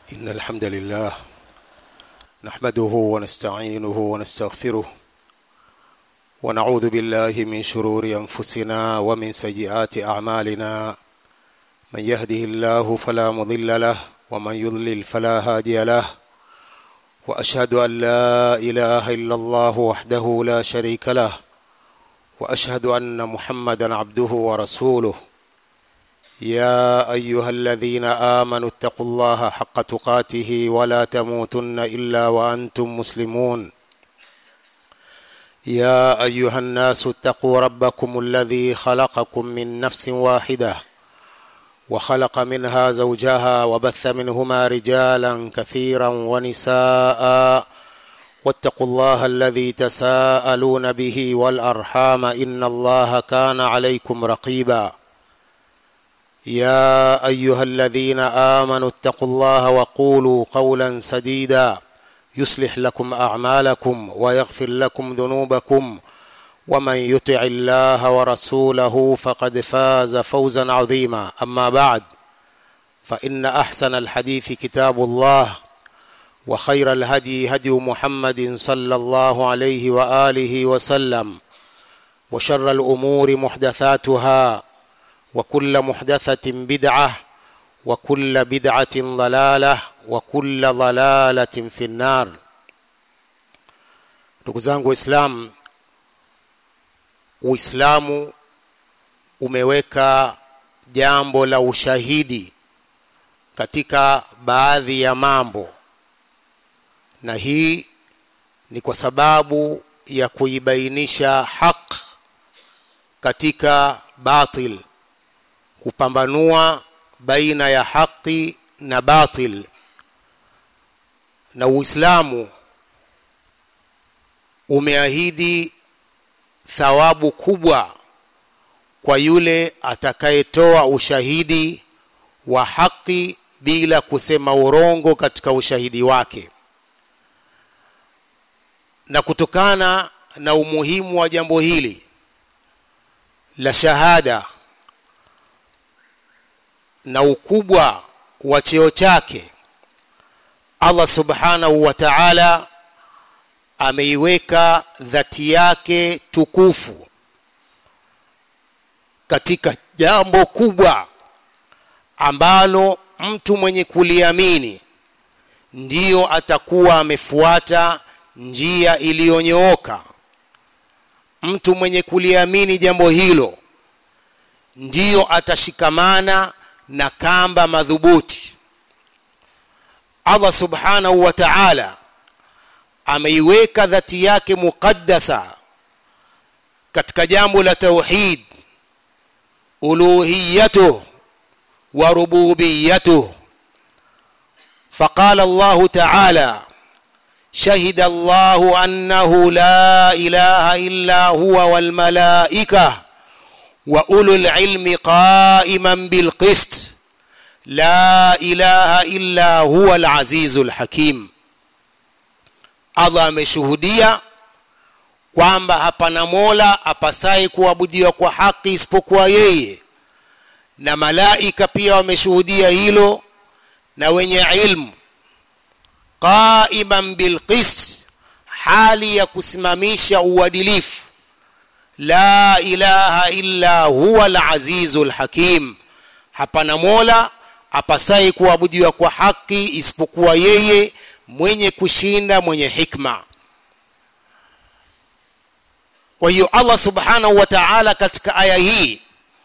إن الحمد لله نحمده ونستعينه ونستغفره ونعوذ بالله من شرور أنفسنا ومن سيئات أعمالنا من يهده الله فلا مضل له ومن يضلل فلا هادي له وأشهد أن لا إله إلا الله وحده لا شريك له وأشهد أن محمدا عبده ورسوله يا ايها الذين امنوا اتقوا الله حق تقاته ولا تموتن الا وانتم مسلمون يا ايها الناس اتقوا ربكم الذي خلقكم من نفس واحده وخلق منها زوجها وبث منهما رجالا كثيرا ونساء واتقوا الله الذي تساءلون به والارحام ان الله كان عليكم رقيبا يا ايها الذين امنوا اتقوا الله وقولوا قولا سديدا يصلح لكم اعمالكم ويغفر لكم ذنوبكم ومن يطع الله ورسوله فقد فاز فوزا عظيما اما بعد فان احسن الحديث كتاب الله وخير الهدي هدي محمد صلى الله عليه واله وسلم وشر الامور محدثاتها وكل محدثة بدعة وكل بدعة ضلالة وكل ضلالة في النار ndugu zangu waislamu uislamu umeweka jambo la ushahidi katika baadhi ya mambo na hii ni kwa sababu ya kuibainisha haq katika batil kupambanua baina ya haki na batil na uislamu umeahidi thawabu kubwa kwa yule atakayetoa ushahidi wa haki bila kusema urongo katika ushahidi wake na kutokana na umuhimu wa jambo hili la shahada na ukubwa wa cheo chake Allah subhanahu wa ta'ala ameiweka dhati yake tukufu katika jambo kubwa ambalo mtu mwenye kuliamini ndiyo atakuwa amefuata njia iliyonyooka mtu mwenye kuliamini jambo hilo ndiyo atashikamana na kamba madhubuti Allah subhanahu wa ta'ala ameiweka dhati yake muqaddasa katika jambo la tauhid uluhiyatuh wa rububiyyatuh فقال الله تعالى شهد الله أنه لا إله إلا هو والملائكة واولو العلم قائما بالقسط لا اله الا هو العزيز الحكيم Allah ameshuhudia kwamba hapana mola apasaye kuabudiwa kwa haki isipokuwa yeye na malaika pia wameshuhudia hilo na wenye ilmu qaiman bilqist hali ya kusimamisha uadilifu la ilaha illa huwa al-azizul hakim hapana mola apasaye kuabudiwa kwa haki isipokuwa yeye mwenye kushinda mwenye hikma kwa hiyo Allah subhanahu wa ta'ala katika aya hii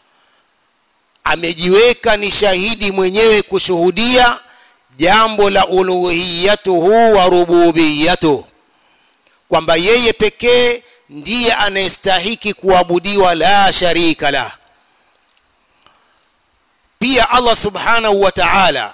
amejiweka ni shahidi mwenyewe kushuhudia jambo la uluhiyatuhu wa rububiyatuhu kwamba yeye pekee ndiye anayestahiki kuabudiwa la sharika la pia Allah subhanahu wa ta'ala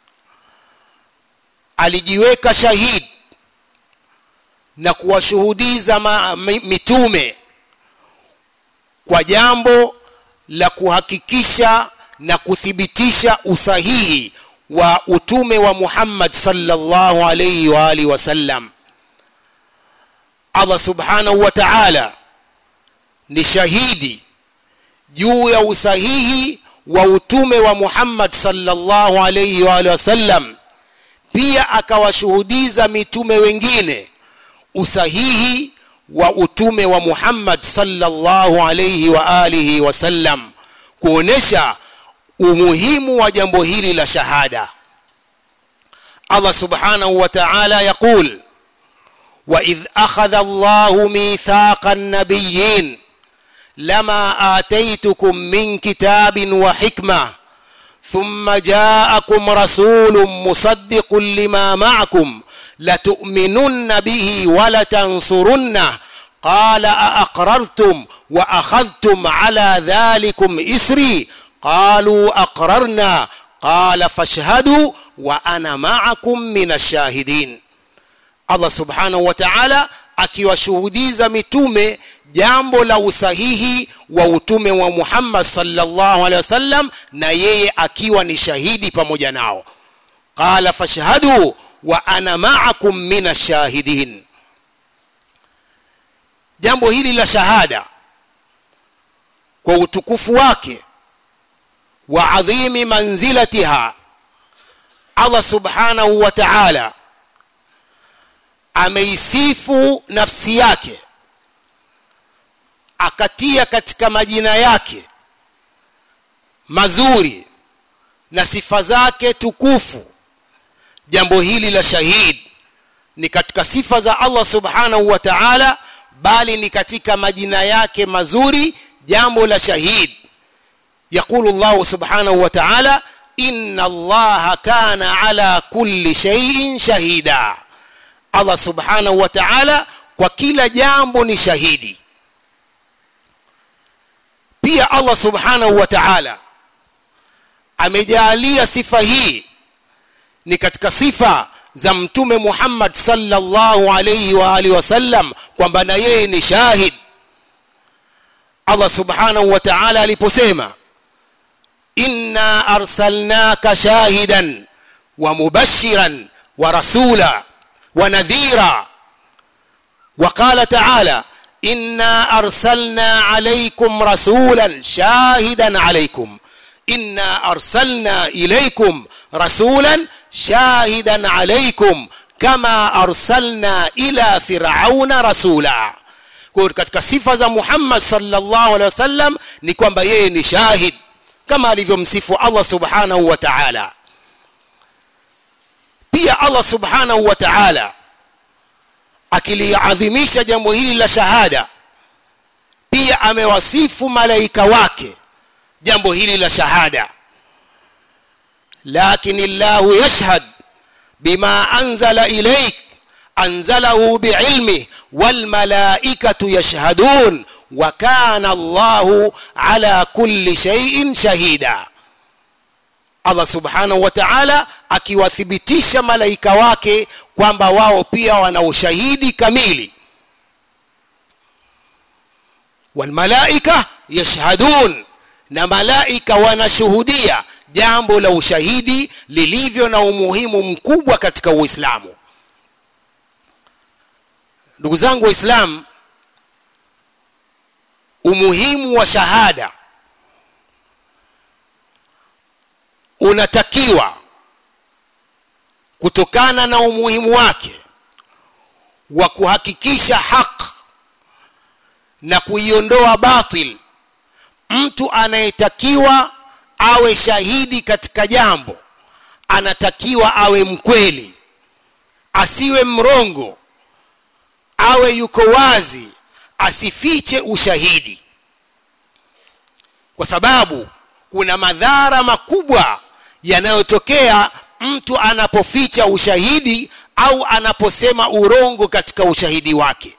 alijiweka shahid na kuwashuhudiza mitume kwa jambo la kuhakikisha na kuthibitisha usahihi wa utume wa Muhammad sallallahu alayhi wa alihi wasallam Allah subhanahu wa ta'ala ni shahidi juu ya usahihi wa utume wa Muhammad sallallahu alayhi wa alihi wasallam pia akawashuhudiza mitume wengine usahihi wa utume wa Muhammad sallallahu alayhi wa alihi wasallam kuonesha umuhimu wa jambo hili la shahada Allah subhanahu wa ta'ala yaqul وإذ أخذ الله ميثاق النبيين لما آتيتكم من كتاب وحكمة ثم جاءكم رسول مصدق لما معكم لتؤمنن به ولتنصرنه قال أأقررتم وأخذتم على ذلكم إسري قالوا أقررنا قال فاشهدوا وأنا معكم من الشاهدين Allah subhanahu wa ta'ala akiwashuhudiza mitume jambo la usahihi wa utume wa Muhammad sallallahu alaihi wasallam na yeye akiwa ni shahidi pamoja nao qala fashhadu wa ana ma'akum minash shahidin jambo hili la shahada kwa utukufu wake wa adhimi manzilatiha Allah subhanahu wa ta'ala ameisifu nafsi yake akatia katika majina yake mazuri na sifa zake tukufu jambo hili la shahid ni katika sifa za Allah subhanahu wa ta'ala bali ni katika majina yake mazuri jambo la shahid يقول الله سبحانه وتعالى إن الله كان على كل شيء شهيدا Allah subhanahu wa ta'ala kwa kila jambo ni shahidi pia Allah subhanahu wa ta'ala amejalia sifa hii ni katika sifa za mtume Muhammad sallallahu alayhi wa alihi wasallam kwamba na yeye ni shahid Allah subhanahu wa ta'ala aliposema inna arsalnaka shahidan wa mubashiran wa rasula ونذيرا وقال تعالى إنا أرسلنا عليكم رسولا شاهدا عليكم إنا أرسلنا إليكم رسولا شاهدا عليكم كما أرسلنا إلى فرعون رسولا katika sifa za Muhammad sallallahu alaihi wasallam ni kwamba yeye ni shahid kama alivyomsifu Allah subhanahu wa ta'ala pia Allah subhanahu wa ta'ala akiliadhimisha jambo hili la shahada pia amewasifu malaika wake jambo hili la shahada lakin Allah yashhad bima anzala ilayk anzalahu biilmi wal malaikatu yashhadun wa kana Allah ala kulli shay'in shahida Allah subhanahu wa ta'ala akiwathibitisha malaika wake kwamba wao pia wana ushahidi kamili walmalaika yashhadun na malaika wanashuhudia jambo la ushahidi lilivyo na umuhimu mkubwa katika Uislamu ndugu zangu waislamu umuhimu wa shahada unatakiwa kutokana na umuhimu wake wa kuhakikisha haq na kuiondoa batil mtu anayetakiwa awe shahidi katika jambo anatakiwa awe mkweli asiwe mrongo awe yuko wazi asifiche ushahidi kwa sababu kuna madhara makubwa yanayotokea mtu anapoficha ushahidi au anaposema urongo katika ushahidi wake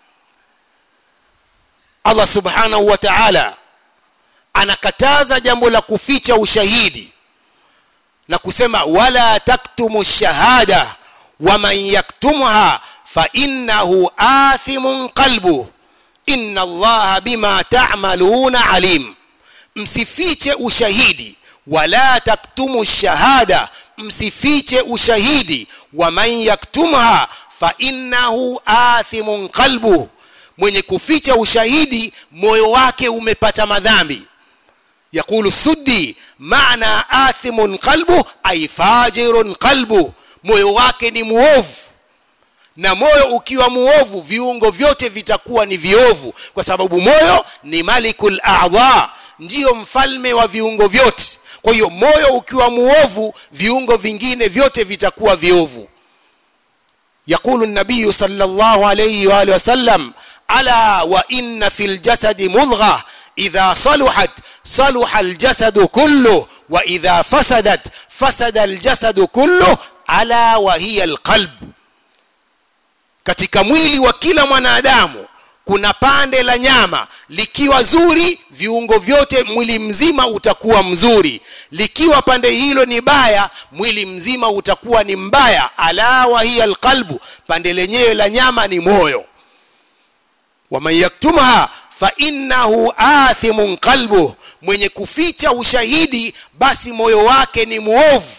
Allah subhanahu wa ta'ala anakataza jambo la kuficha ushahidi na kusema wala taktumu shahada waman yaktumha fa innahu athimun qalbu inna allaha bima ta'maluna alim msifiche ushahidi wala taktumu shahada msifiche ushahidi waman yaktumha fa innahu athimun qalbu mwenye kuficha ushahidi moyo wake umepata madhambi يقول السدي معنى آثم قلبه أي فاجر قلبه moyo wake ni muovu na moyo ukiwa muovu viungo vyote vitakuwa ni viovu kwa sababu moyo ni malikul a'dha ndiyo mfalme wa viungo vyote kwa hiyo moyo ukiwa muovu viungo vingine vyote vitakuwa viovu يقول النبي صلى الله عليه واله وسلم الا وان في الجسد مضغه اذا صلحت صلح الجسد كله واذا فسدت فسد الجسد كله الا وهي القلب katika mwili wa kila mwanadamu kuna pande la nyama likiwa zuri viungo vyote mwili mzima utakuwa mzuri likiwa pande hilo ni baya mwili mzima utakuwa ni mbaya ala wa hiya alqalbu pande lenyewe la nyama ni moyo waman yaktumha fa innahu athimun qalbuh mwenye kuficha ushahidi basi moyo wake ni muovu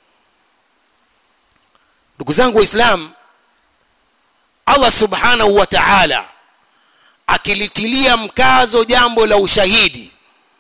ndugu zangu waislamu allah subhanahu wa ta'ala akilitilia mkazo jambo la ushahidi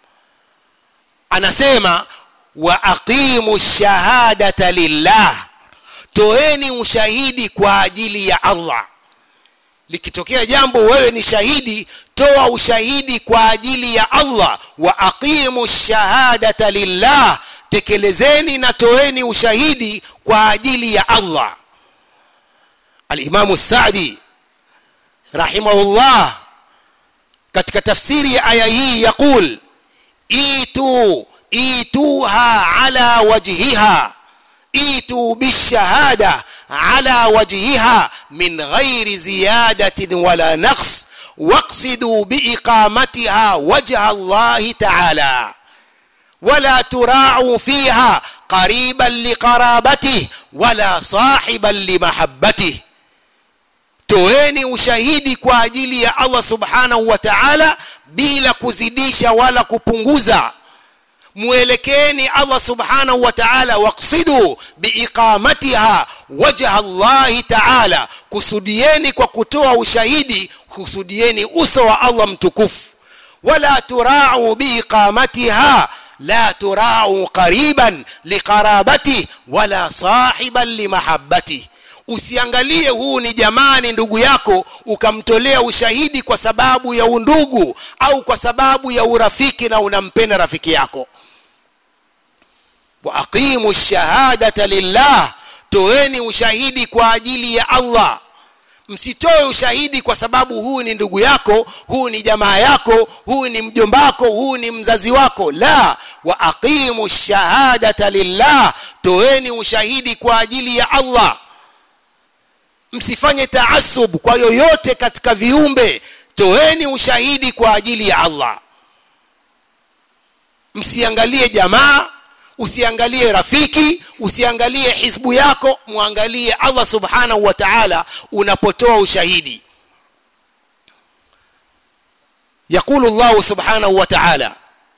anasema wa aqimu shahadata lillah toeni ushahidi kwa ajili ya allah likitokea jambo wewe ni shahidi toa ushahidi kwa ajili ya allah wa aqimu shahadata lillah tekelezeni na toeni ushahidi kwa ajili ya allah alimamu sadi rahimahullah katika tafsiri ya aya hii yaqul itu ituha ala wajhiha itu bishahada ala wajhiha min ghairi ziyadatin wala naqs واقصدوا بإقامتها وجه الله تعالى ولا تراعوا فيها قريبا لقرابته ولا صاحبا لمحبته toeni ushahidi kwa ajili ya allah subhanahu wa taala bila kuzidisha wala kupunguza mwelekeeni allah subhanahu wa taala waqsidu biiqamatiha wajha allahi taala kusudieni kwa kutoa ushahidi kusudieni uso wa allah mtukufu wala turau biiqamatiha la turau qariban liqarabati wala sahiban limahabbati usiangalie huu ni jamani ndugu yako ukamtolea ushahidi kwa sababu ya undugu au kwa sababu ya urafiki na unampenda rafiki yako wa aqimu shahadata lillah toeni ushahidi kwa ajili ya allah msitoe ushahidi kwa sababu huu ni ndugu yako huu ni jamaa yako huu ni mjombako huu ni mzazi wako la wa aqimu shahadata lillah toeni ushahidi kwa ajili ya allah msifanye taasub kwa yoyote katika viumbe toeni ushahidi kwa ajili ya allah msiangalie jamaa usiangalie rafiki usiangalie hizbu yako muangalie allah subhanahu wa ta'ala unapotoa ushahidi يقول الله سبحانه وتعالى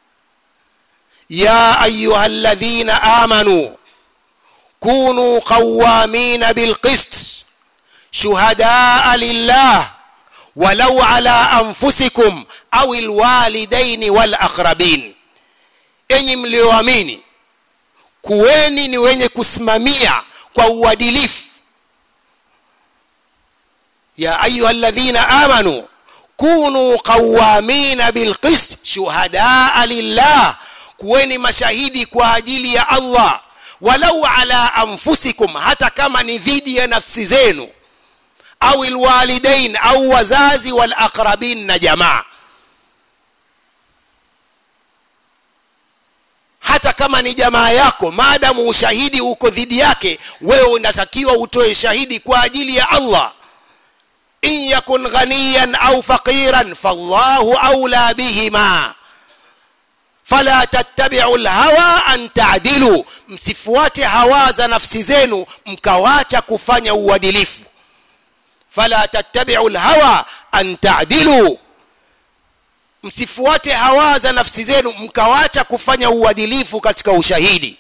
يا ايها الذين امنوا كونوا قوامين بالقسط شهداء لله ولو على انفسكم او الوالدين والاقربين enyi mlioamini kuweni ni wenye kusimamia kwa uadilifu ya ayuha alladhina amanu kunu qawamina bilqist shuhadaa lillah kuweni mashahidi kwa ajili ya allah walau ala anfusikum hata kama ni dhidi ya nafsi zenu au alwalidain au wazazi walaqrabin na jamaa hata kama ni jamaa yako maadamu ushahidi uko dhidi yake wewe unatakiwa utoe shahidi kwa ajili ya allah in yakun ghaniyan au faqiran fallahu aula bihima fala tattabi'u alhawa an ta'dilu msifuate hawa za nafsi zenu mkawacha kufanya uadilifu fala tattabi'u alhawa an ta'dilu msifuate hawa za nafsi zenu mkawacha kufanya uadilifu katika ushahidi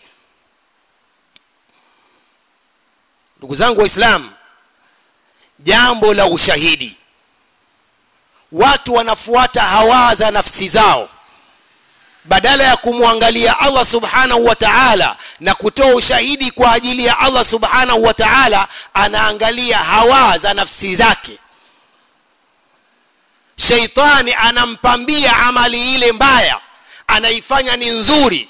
ndugu zangu waislamu jambo la ushahidi watu wanafuata hawa za nafsi zao badala ya kumwangalia allah subhanahu wa ta'ala na kutoa ushahidi kwa ajili ya allah subhanahu wa taala anaangalia hawa za nafsi zake sheitani anampambia amali ile mbaya anaifanya ni nzuri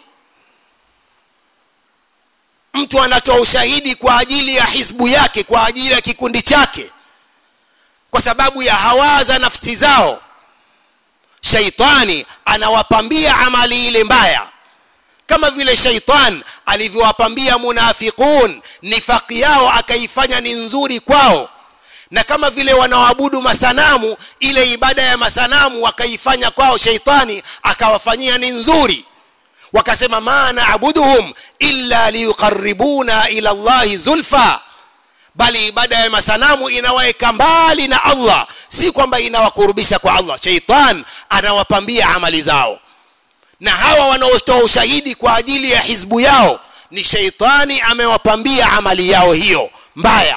mtu anatoa ushahidi kwa ajili ya hizbu yake kwa ajili ya kikundi chake kwa sababu ya hawa za nafsi zao shaitani anawapambia amali ile mbaya kama vile shaitan alivyowapambia munafiqun nifaki yao akaifanya ni nzuri kwao na kama vile wanaoabudu masanamu ile ibada ya masanamu wakaifanya kwao sheitani akawafanyia ni nzuri wakasema ma naabuduhum illa liyuqarribuna ila llahi zulfa bali ibada ya masanamu inawaweka mbali na allah si kwamba inawakurubisha kwa allah sheitan anawapambia amali zao na hawa wanaotoa ushahidi kwa ajili ya hizbu yao ni sheitani amewapambia amali yao hiyo mbaya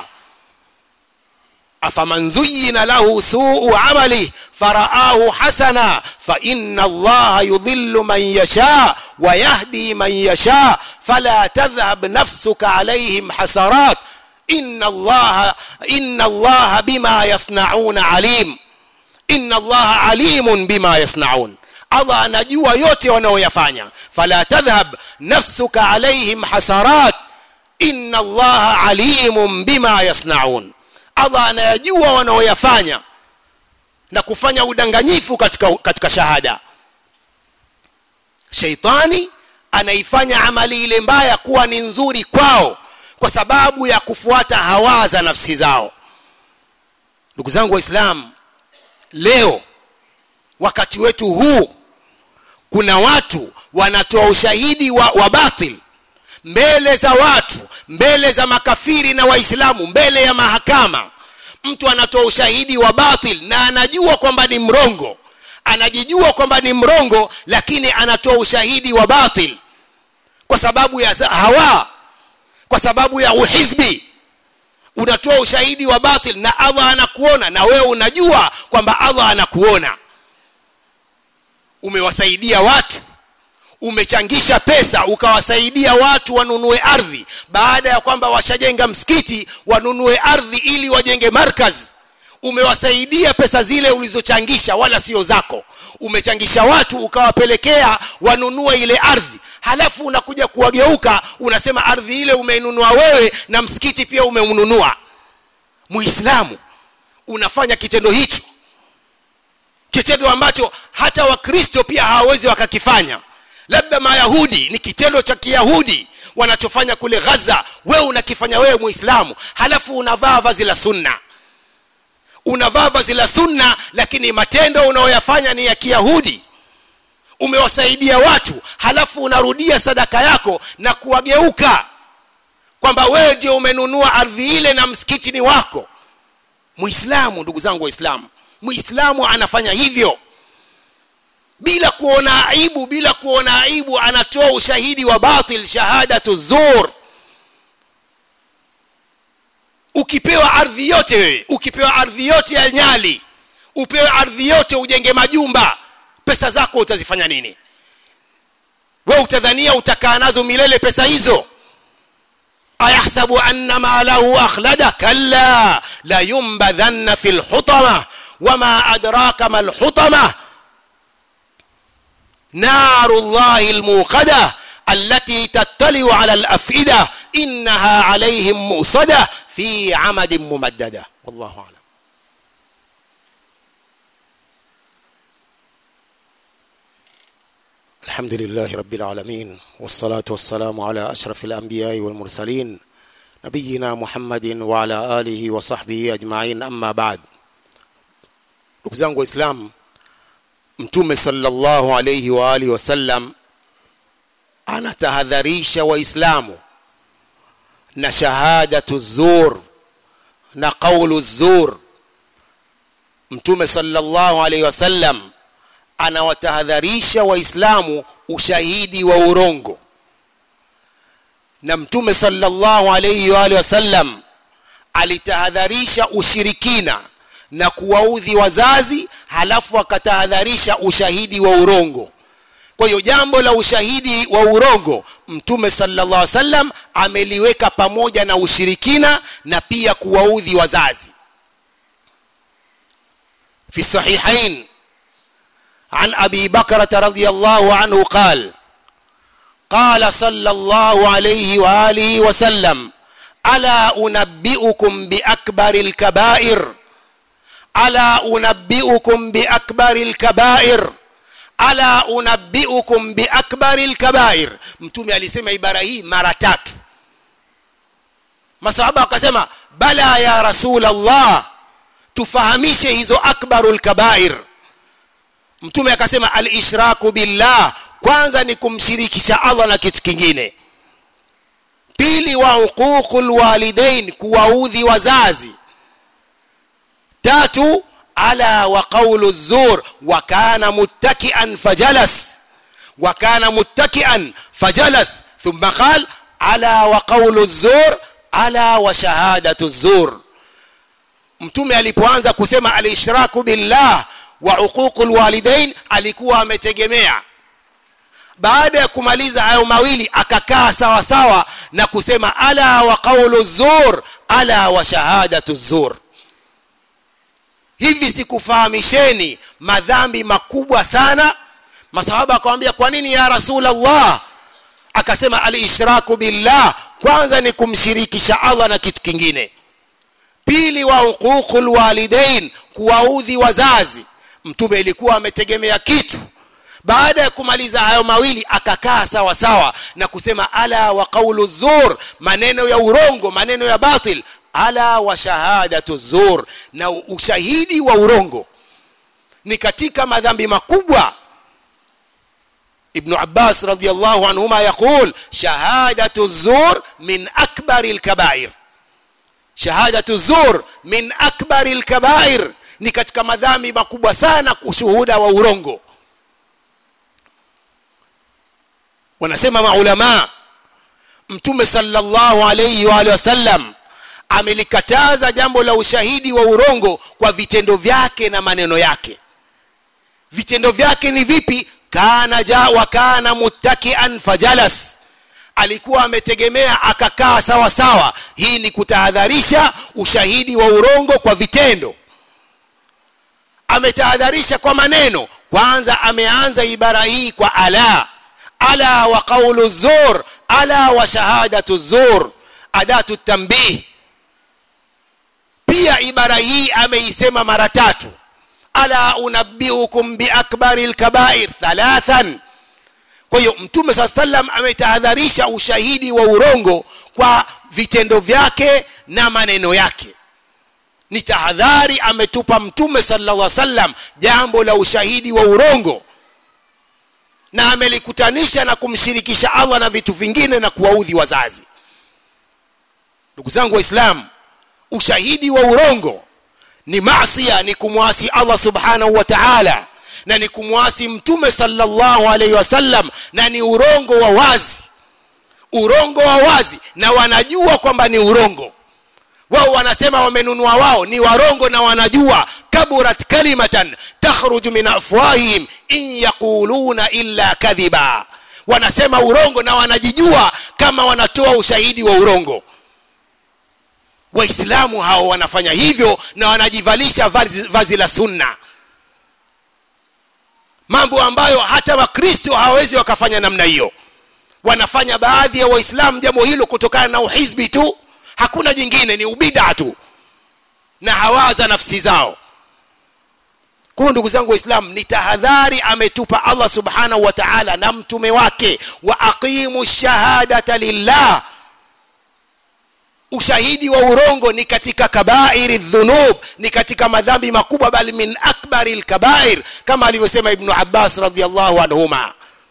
afaman zuyina lahu suu amali faraahu hasana faina allaha yudhillu man yasha ويهدي من يشاء فلا تذهب نفسك عليهم حسرات إن الله إن الله بما يصنعون عليم إن الله عليم بما يصنعون Allah anajua yote wanaoyafanya fala tadhhab nafsuka alaihim hasarat inna allaha alimun bima yasnaun Allah anayajua wanaoyafanya na kufanya udanganyifu katika, katika shahada sheitani anaifanya amali ile mbaya kuwa ni nzuri kwao kwa sababu ya kufuata hawa za nafsi zao ndugu zangu waislamu leo wakati wetu huu kuna watu wanatoa ushahidi wa, wa batil mbele za watu mbele za makafiri na waislamu mbele ya mahakama mtu anatoa ushahidi wa batil na anajua kwamba ni mrongo anajijua kwamba ni mrongo lakini anatoa ushahidi wa batil kwa sababu ya hawa kwa sababu ya uhizbi unatoa ushahidi wa batil na allah anakuona na wewe unajua kwamba allah anakuona umewasaidia watu umechangisha pesa ukawasaidia watu wanunue ardhi baada ya kwamba washajenga msikiti wanunue ardhi ili wajenge markazi umewasaidia pesa zile ulizochangisha wala sio zako umechangisha watu ukawapelekea wanunue ile ardhi halafu unakuja kuwageuka unasema ardhi ile umeinunua wewe na msikiti pia umeununua muislamu unafanya kitendo hicho kitendo ambacho hata wakristo pia hawawezi wakakifanya labda mayahudi ni kitendo cha kiyahudi wanachofanya kule ghaza wewe unakifanya wewe muislamu halafu unavaa vazi la sunna unavaa vazi la sunna lakini matendo unayoyafanya ni ya kiyahudi umewasaidia watu halafu unarudia sadaka yako na kuwageuka kwamba wewe ndio umenunua ardhi ile na msikiti ni wako muislamu ndugu zangu waislamu muislamu anafanya hivyo bila kuona aibu bila kuona aibu anatoa ushahidi wa batil shahadatu zur ukipewa ardhi yote wewe ukipewa ardhi yote ya nyali upewe ardhi yote ujenge majumba pesa zako utazifanya nini wewe utadhania utakaa nazo milele pesa hizo ayahsabu anna malahu akhlada kalla la yumbadhanna fi lhutama wama adraka ma lhutama naru llahi lmuqada التي تطلع على الأفئدة إنها عليهم مؤصدة في عمد ممددة والله أعلم الحمد لله رب العالمين والصلاة والسلام على أشرف الأنبياء والمرسلين نبينا محمد وعلى آله وصحبه أجمعين أما بعد ndugu zangu waislamu mtume sallallahu alayhi wa alihi wasallam anatahadharisha waislamu na shahadatu zur na qaulu zur mtume sallallahu alayhi wasallam anawatahadharisha waislamu ushahidi wa urongo na mtume sallallahu alayhi wa alihi wasallam alitahadharisha ushirikina na kuwaudhi wazazi halafu akatahadharisha ushahidi wa urongo kwa hiyo jambo la ushahidi wa urongo mtume sallallahu alaihi wasallam ameliweka pamoja na ushirikina na pia kuwaudhi wazazi في الصحيحين عن ابي بكره رضي الله عنه قال قال صلى الله عليه واله وسلم الا انبئكم باكبر الكبائر الا انبئكم باكبر الكبائر ala unabbiukum biakbari lkabair mtume alisema ibara hii mara tatu masahaba wakasema bala ya rasul allah tufahamishe hizo akbaru lkabair mtume akasema alishraku billah kwanza ni kumshirikisha allah na kitu kingine pili wa uququ lwalidain kuwaudhi wazazi tatu ala wa qawlu zur wa kana muttaki'an fajalas wa kana muttaki'an fajalas thumma qala ala wa qawlu zur ala wa shahadatu zur mtume alipoanza kusema alishraku billah wa uququ lwalidain alikuwa ametegemea baada ya kumaliza hayo mawili akakaa sawa sawa na kusema ala wa qawlu zur ala wa shahadatu zur hivi sikufahamisheni madhambi makubwa sana masahaba akamwambia kwa nini ya rasulallah akasema alishraku billah kwanza ni kumshirikisha allah na kitu kingine pili wa uququ lwalidain kuwaudhi wazazi mtume ilikuwa ametegemea kitu baada ya kumaliza hayo mawili akakaa sawa sawa na kusema ala wa qaulu zur maneno ya urongo maneno ya batil ala wa shahadatu zur na ushahidi wa urongo ni katika madhambi makubwa ibnu abbas radiallahu anhuma yaqul shahadatu zur min akbari lkabair shahadatu zur min akbari lkabair ni katika madhambi makubwa sana ushuhuda wa urongo wanasema maulamaa mtume sallallahu alayhi wa alihi wasallam amelikataza jambo la ushahidi wa urongo kwa vitendo vyake na maneno yake vitendo vyake ni vipi kana ja wa kana muttakian fajalas alikuwa ametegemea akakaa sawa sawa hii ni kutahadharisha ushahidi wa urongo kwa vitendo ametahadharisha kwa maneno kwanza ameanza ibara hii kwa ala ala wa qaulu zur ala wa shahadatu zur adatu tambih pia ibara hii ameisema mara tatu ala unabbiukum biakbari lkabair thalathan kwa hiyo mtume saa salam ametahadharisha ushahidi wa urongo kwa vitendo vyake na maneno yake ni tahadhari ametupa mtume sallallahu alaihi wasallam jambo la ushahidi wa urongo na amelikutanisha na kumshirikisha allah na vitu vingine na kuwaudhi wazazi ndugu zangu waislamu ushahidi wa urongo ni masia ni kumwasi allah subhanahu wa taala na ni kumwasi mtume sallallahu alaihi wasallam na ni urongo wa wazi urongo wa wazi na wanajua kwamba ni urongo wao wanasema wamenunua wao ni warongo na wanajua kaburat kalimatan takhruju min afwahihim in yaquluna illa kadhiba wanasema urongo na wanajijua kama wanatoa ushahidi wa urongo waislamu hao wanafanya hivyo na wanajivalisha vazi, vazi la sunna mambo ambayo hata wakristo hawawezi wakafanya namna hiyo wanafanya baadhi ya waislamu jambo hilo kutokana na uhizbi tu hakuna jingine ni ubida tu na hawaza nafsi zao kwa ndugu zangu waislamu ni tahadhari ametupa allah subhanahu wa taala na mtume wake wa aqimu shahadata lillah ushahidi wa urongo ni katika kabairi dhunub ni katika madhambi makubwa bali min akbari lkabair kama alivyosema ibnu abbas radiallahu anhuma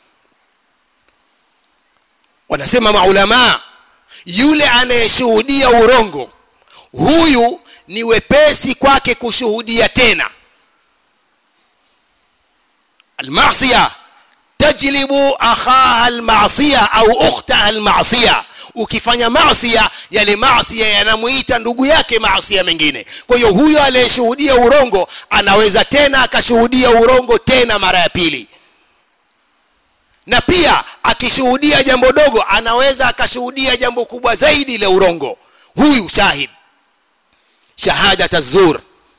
wanasema maulamaa yule anayeshuhudia urongo huyu ni wepesi kwake kushuhudia tena almasia tajlibu akhaha almasia au ukhtaha almasia ukifanya masia yale masia yanamuita ndugu yake masia mengine kwa hiyo huyo aliyeshuhudia urongo anaweza tena akashuhudia urongo tena mara ya pili na pia akishuhudia jambo dogo anaweza akashuhudia jambo kubwa zaidi la urongo huyu shahid shahadat zur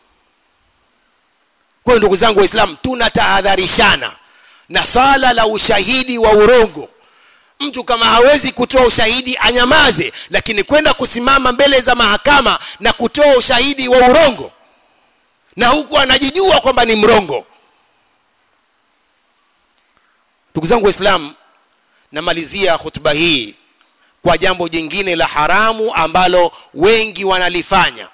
kwa hiyo ndugu zangu waislamu tunatahadharishana na swala la ushahidi wa urongo mtu kama hawezi kutoa ushahidi anyamaze lakini kwenda kusimama mbele za mahakama na kutoa ushahidi wa urongo na huku anajijua kwamba ni mrongo ndugu zangu waislamu namalizia hutuba hii kwa jambo jingine la haramu ambalo wengi wanalifanya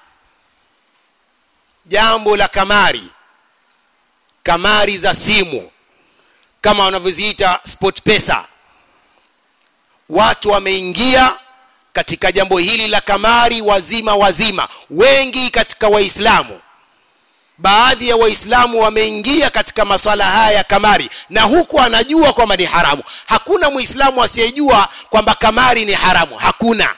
jambo la kamari kamari za simu kama wanavyoziita sport pesa watu wameingia katika jambo hili la kamari wazima wazima wengi katika waislamu baadhi ya waislamu wameingia katika maswala haya ya kamari na huku anajua kwamba ni haramu hakuna muislamu asiyejua kwamba kamari ni haramu hakuna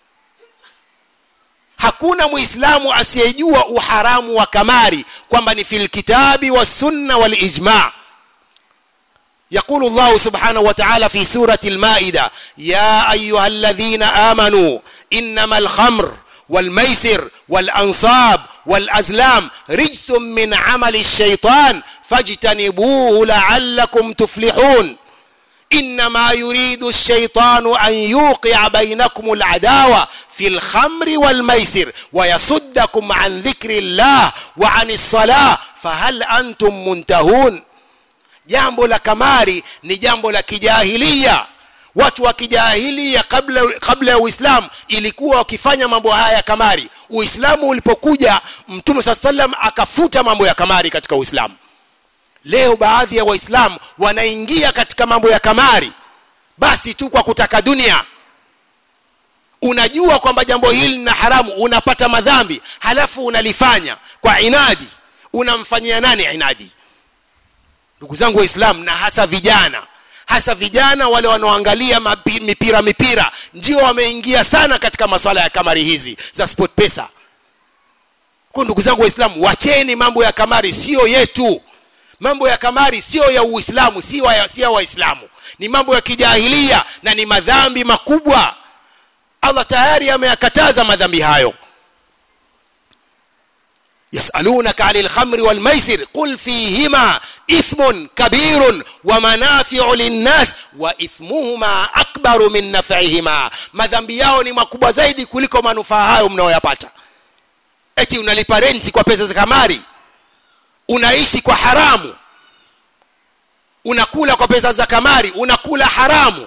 hakuna muislamu asiyejua uharamu wa kamari kwamba ni fil kitabi wassunna walijma يقول الله سبحانه وتعالى في سورة المائدة يا أيها الذين آمنوا إنما الخمر والميسر والأنصاب والأزلام رجس من عمل الشيطان فاجتنبوه لعلكم تفلحون إنما يريد الشيطان أن يوقع بينكم العداوة في الخمر والميسر ويصدكم عن ذكر الله وعن الصلاة فهل أنتم منتهون jambo la kamari ni jambo la kijahilia watu wa kijahilia kabla kabla ya uislamu ilikuwa wakifanya mambo haya ya kamari uislamu ulipokuja mtume saa salam akafuta mambo ya kamari katika uislamu leo baadhi ya waislamu wanaingia katika mambo ya kamari basi tu kwa kutaka dunia unajua kwamba jambo hili lina haramu unapata madhambi halafu unalifanya kwa inadi unamfanyia nani inadi ndugu zangu waislamu na hasa vijana hasa vijana wale wanaoangalia mipira mipira ndio wameingia sana katika masuala ya kamari hizi za sport pesa kwa ndugu zangu waislamu wacheni mambo ya kamari sio yetu mambo ya kamari sio ya uislamu si ya si waislamu ni mambo ya kijahilia na ni madhambi makubwa allah tayari ameyakataza madhambi hayo yasalunaka ani lkhamri walmaisir qul fihima إثم كبير ومنافع للناس وإثمهما أكبر من نفعهما madhambi yao ni makubwa zaidi kuliko manufaa hayo mnayoyapata eti unalipa renti kwa pesa za kamari unaishi kwa haramu unakula kwa pesa za kamari unakula haramu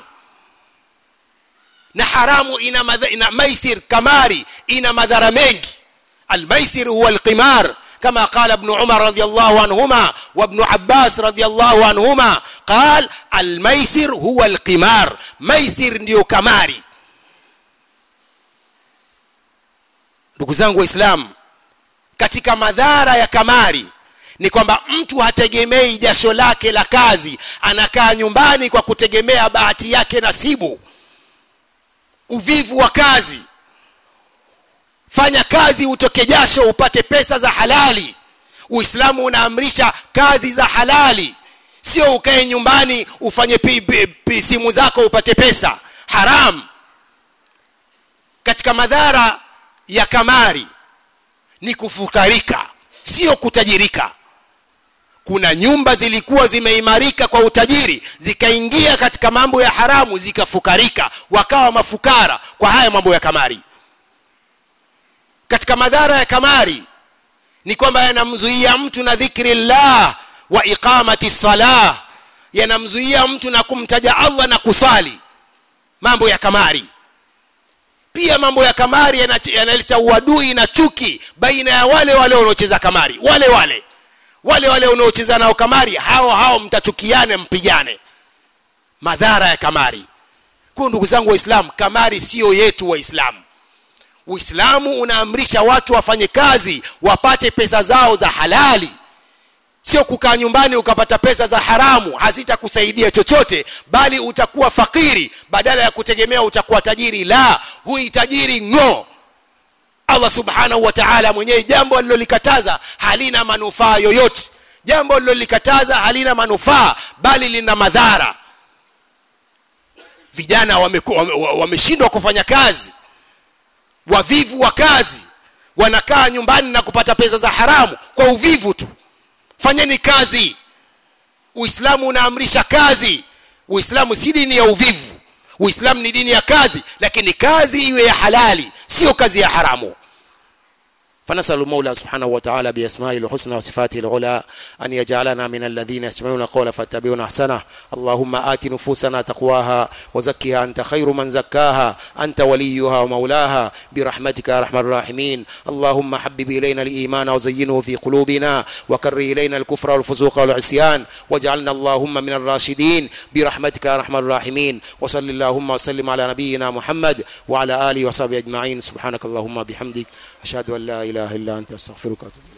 na haramu ina, madha, ina maisir kamari ina madhara mengi almaisir huwa alqimar كما قال ابن عمر رضي الله عنهما وابن عباس رضي الله عنهما قال الميسر هو القمار ميسر ndio kamari ndugu zangu waislamu katika madhara ya kamari ni kwamba mtu hategemei jasho lake la kazi anakaa nyumbani kwa kutegemea bahati yake nasibu uvivu wa kazi fanya kazi utoke jasho upate pesa za halali uislamu unaamrisha kazi za halali sio ukae nyumbani ufanye pi, pi, pi, simu zako upate pesa haram katika madhara ya kamari ni kufukarika sio kutajirika kuna nyumba zilikuwa zimeimarika kwa utajiri zikaingia katika mambo ya haramu zikafukarika wakawa mafukara kwa haya mambo ya kamari katika madhara ya kamari ni kwamba yanamzuia mtu na dhikri llah wa iqamati salah yanamzuia mtu na kumtaja allah na kusali mambo ya kamari pia mambo ya kamari yanaleta uadui na chuki baina ya wale wale wanaocheza kamari wale wale wale wale wanaocheza nao kamari hao hao mtachukiane mpigane madhara ya kamari kwa ndugu zangu waislamu kamari siyo yetu waislamu uislamu unaamrisha watu wafanye kazi wapate pesa zao za halali sio kukaa nyumbani ukapata pesa za haramu hazitakusaidia chochote bali utakuwa fakiri badala ya kutegemea utakuwa tajiri la hui tajiri ng'o allah subhanahu wa taala mwenyewe jambo alilolikataza halina manufaa yoyote jambo alilolikataza halina manufaa bali lina madhara vijana wameshindwa wame, wame wameshindwa kufanya kazi wavivu wa kazi wanakaa nyumbani na kupata pesa za haramu kwa uvivu tu fanyeni kazi uislamu unaamrisha kazi uislamu si dini ya uvivu uislamu ni dini ya kazi lakini kazi iwe ya halali sio kazi ya haramu فنسأل المولى سبحانه وتعالى بأسمائه الحسنى وصفاته العلى أن يجعلنا من الذين يستمعون القول فاتبعون أحسنه اللهم آت نفوسنا تقواها وزكها أنت خير من زكاها أنت وليها ومولاها برحمتك يا أرحم الراحمين اللهم حبب إلينا الإيمان وزينه في قلوبنا وكر إلينا الكفر والفسوق والعصيان واجعلنا اللهم من الراشدين برحمتك يا أرحم الراحمين وصل اللهم وسلم على نبينا محمد وعلى آله وصحبه أجمعين سبحانك اللهم بحمدك أشهد أن لا إله إلا أنت أستغفرك وأتوب إليك